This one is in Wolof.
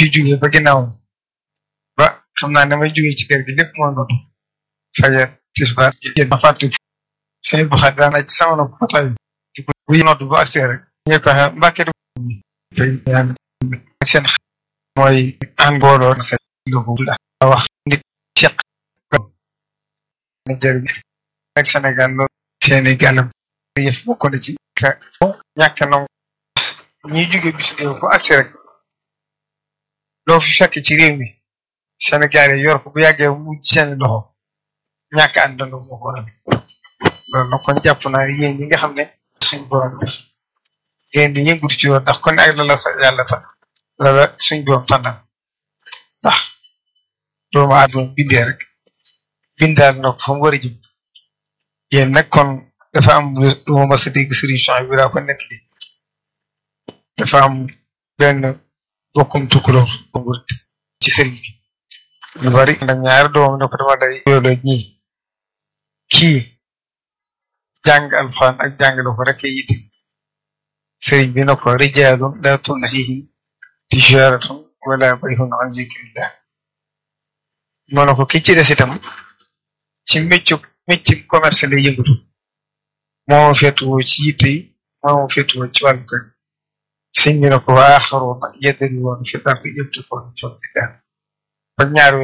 fi jógee ba ginnaaw ba xam naa ne may jógee ci kër gi lépp moo noonu fajar tisbaar jël ma fàtte sëñ bu xat daana ci sama nopp patay bu nodd bu agsee rek ñuy pexe mbàkke du fay ñaan seen mooy an booloo sa lobu la wax nit ceq na jëriñ ak Sénégal loolu seeni gàllam yëf bokk na ci ka ñàkk nangu ñiy jóge bis réew bu agsi rek loo fi fekk ci réew mi Sénégal yi yor ko bu yàggee mu seeni loxo ñàkk àndandoo moo ko waral loolu nag kon jàpp naa yéen ñi nga xam ne suñ borom def yéen di yëngutu ci loolu ndax kon ak la la sa yàlla tax la la suñ borom tànnal ndax doomu aadama bindee rek bindaal na ko fa mu war a jëm yéen nag kon dafa am lu ma mas a dégg solution bi daa ko nekk li dafa am benn bokkum tukkulóor ci sëriñ bi lu bari nag ñaari doomam ne ko dama day yoolo ñii kii jàng alxuraan ak jàngale ko rek yitte sëriñ bi na ko rijaalun laa tulhiihim tijaaratun wala bay'un an zikrillah moo ne ko ki ci des itam ci méccu méccu commerce lay yëngatu moo féetuwoo ci yitte yi moo féetuwoo ci wàllu kër sëñ bi na ko wa aaxaruuna yadribuuna fi l-ardi yabtaguuna min fadlillah ba ñaar